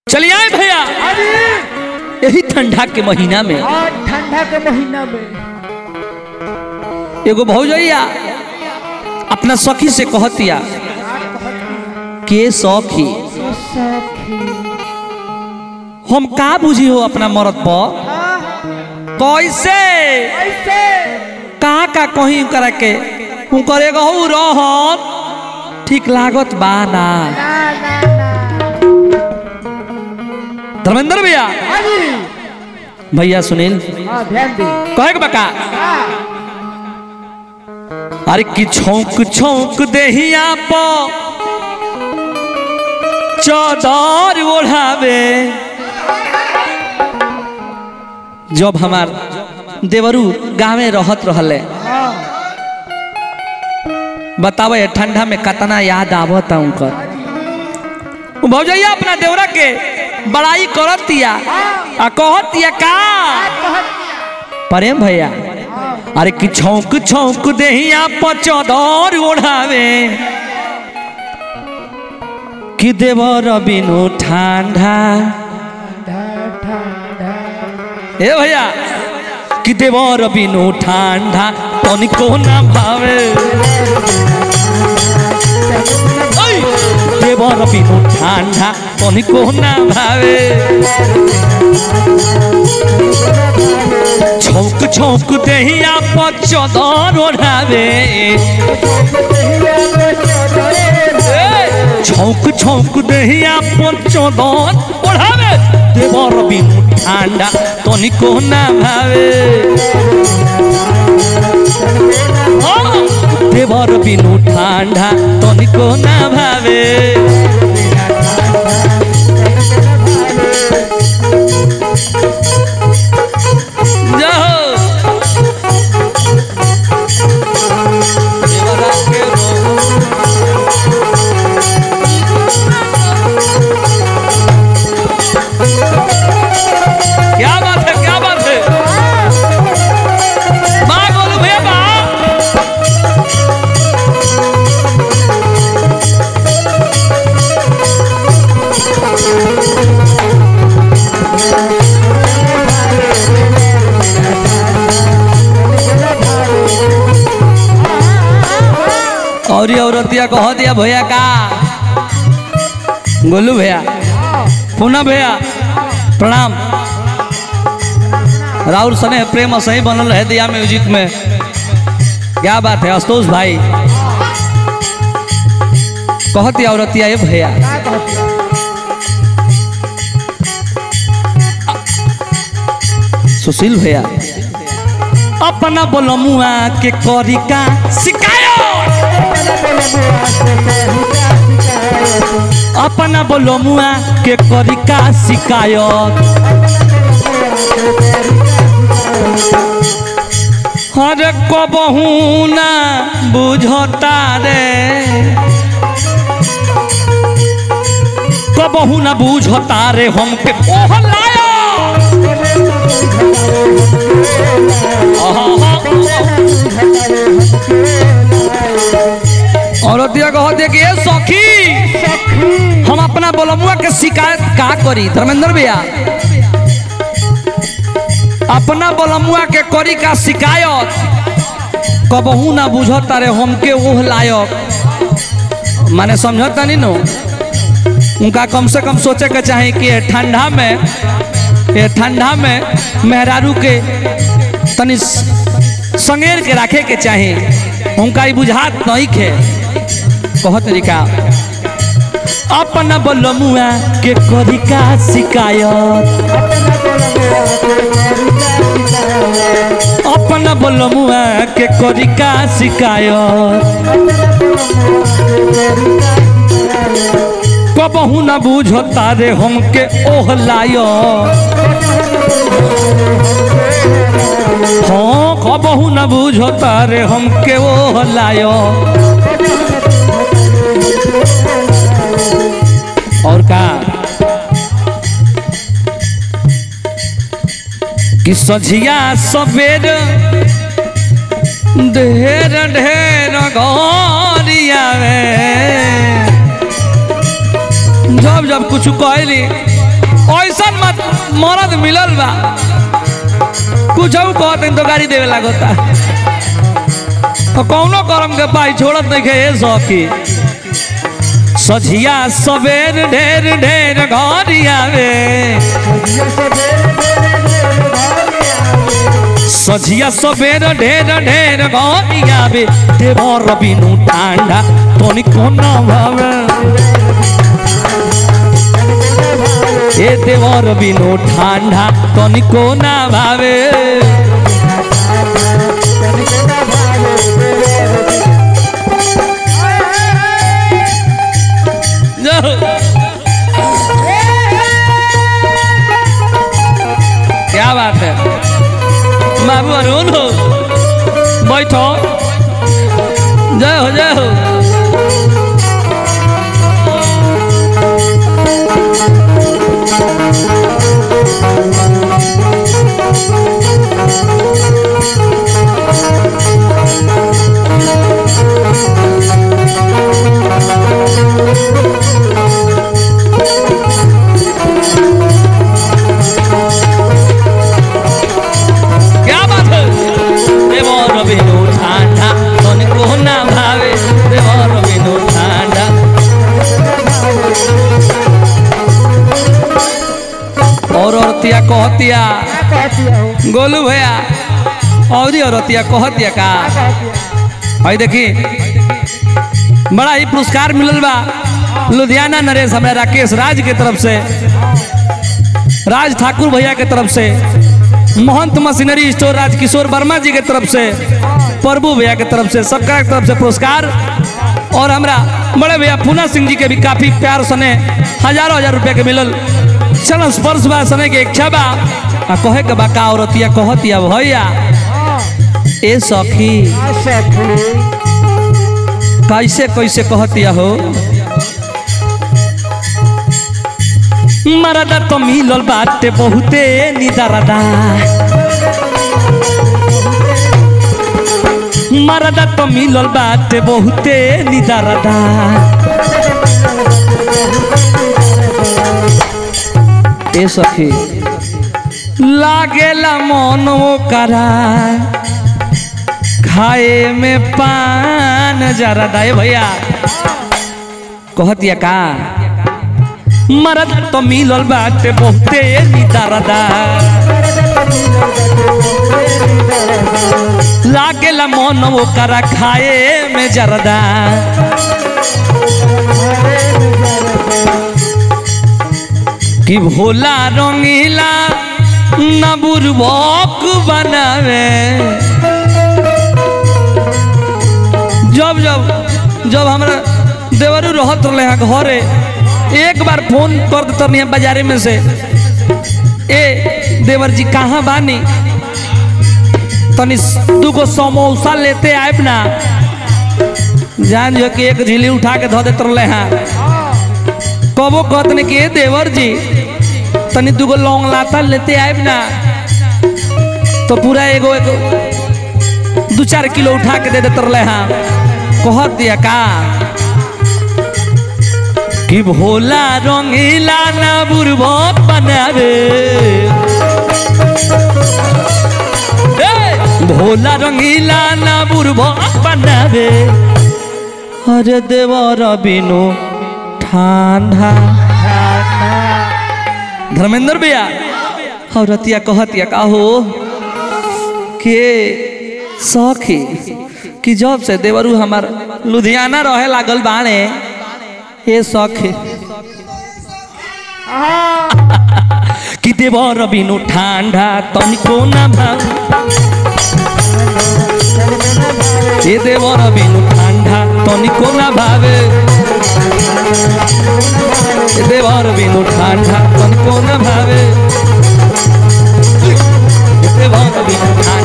चलिए आए भैया अरे यही ठंडा के महीना में आज ठंडा के महीना में एगो भौजैया अपना सखी से कहतिया के सखी ये सखी हम का बुझी हो अपना मरद पर कैसे ऐसे का का कहीं करा के उनकर एगो हऊ रहत ठीक लागत बा ना ना ना ना धर्मेंद्र भैया अरे भैया सुनील हाँ ध्यान दे कहे के बका हाँ अरे कि छौक छौक देहिया प चौदर ओढ़ावे जब हमार देवरू गाँवे रहत रहले हाँ बतावे ठंडा में कतना याद आवत उनकर उ भौजैया अपना देवरा के बड़ाई करतिया आ कहतिया का प्रेम भैया अरे कि छौक छौक देहिया पर चौदर ओढ़ावे कि देवर बिनु ठंडा ठंडा ठंडा ए भैया कि देवर बिनु ठंडा तनिको ना भावे ओइ, देवर बिनु ठंडा तनिको ना भावे छौक छौक देहिया पर चौदर ओढ़ावे छौक छौक देहिया पर चौदर ओढ़ावे देवर बिनु ठंडा तनिको ना भावे हाँ, देवर बिनु ठंडा तनिको ना भावे जाओ देवरा के रो क्या बात है क्या बात है माँ बोलो भैया माँ और ये औरतिया कह दिया भैया का गोलू भैया पूना भैया प्रणाम राहुल सने प्रेम सही बनल है दिया म्यूजिक में क्या बात है आशुतोष भाई कहती औरतिया ये भैया सुशील भैया अपना बोलमुआ के करी का शिकायत अपना बोलमुआ के करी का शिकायत हर कबहू ना बुझता रे कबहू ना बुझता रे हमके ओह लाया औरतिया कह दे कि ए सखी हम अपना बोलमुआ के शिकायत का करी धर्मेंद्र भैया अपना बोलमुआ के करी का शिकायत कबहू ना बुझता रे हमके ओह लायक माने समझता नहीं नो उनका कम से कम सोचे के चाहे कि ये ठंडा में ये ठंडा में मेहरारू के तनी स- संगेर के रखे के चाहे उनका ई बुझात नहीं खे कह तरीका अपना बोलमुआ के करी का शिकायत अपना बोलमुआ के करी का शिकायत कबहू ना बुझता रे हमके ओह लायो हाँ कबहू ना बुझता रे हमके ओह लायो और का कि सझिया सवेर ढेर ढेर गरिया में जब जब कुछ कहली ऐसा मत मरद मिलल बा कुछ कहते तो गाड़ी देवे लागता तो कौनो करम के पाई छोड़त नहीं के ए सखी सझिया सवेर ढेर ढेर घर आवे सझिया सवेर ढेर ढेर घर आवे देवर बिनु ठांडा तोनी कोना भावे ए देवर बिनु ठांडा तोनी कोना भावे क्या बात है बाबू अरुण हो बैठो जय हो जय हो क्या बात है देवर बिनु ठांडा तन को ना भावे देवर बिनु ठांडा और औरतिया कहतिया गोलू भैया और औरतिया कहतिया का भाई देखी बड़ा ही पुरस्कार मिलल बा लुधियाना नरेश हमरा राकेश राज के तरफ से राज ठाकुर भैया के तरफ से महंत मशीनरी स्टोर राजकिशोर वर्मा जी के तरफ से प्रभु भैया के तरफ से सबका के तरफ से पुरस्कार और हमरा बड़े भैया पूना सिंह जी के भी काफी प्यार सने हजारों हजार रुपया के मिलल चलन स्पर्श बा सने के इच्छा बा आ कहे के बा का औरतिया कहतिया भैया ए सखी कैसे कैसे कहतिया हो मरदा तो मिलल बाटे बहुते निदरदा मरदा तो मिलल बाटे बहुते निदरदा ए सखी लागेला मन करा खाए में पान जरदा ए भैया कहतिया का मरद तो मिलल बाटे बहुते निदरदा लागेला मन ओकरा खाए में जरदा कि भोला रंगीला न बुरबक बनावे जब जब जब हमरा देवरू रहत रहे हैं घरे एक बार फोन कर देते नहीं बाजारे में से ए देवर जी कहाँ बानी तनी दूगो समोसा लेते आए ना जान जो कि एक झिली उठा के धो देते रहे हैं कबो कहते कि ए देवर जी तनी दूगो लौंग लाता लेते आए ना तो पूरा एगो एगो दू चार किलो उठा के दे देते रहे हैं कहत दिया का कि भोला रंगीला ना बुरबक बनावे ए, भोला रंगीला ना बुरबक बनावे अरे देवर बिनु ठंडा धर्मेंद्र भैया और रतिया कहतिया का हो के सखी कि जब से देवरू हमार लुधियाना रहे लागल बाणे हे सखी कि देवर बिनु ठांडा तनिको ना भाव ए देवर बिनु ठांडा तनिको ना भावे ए देवर बिनु ठांडा तनिको ना भावे ए देवर बिनु ठांडा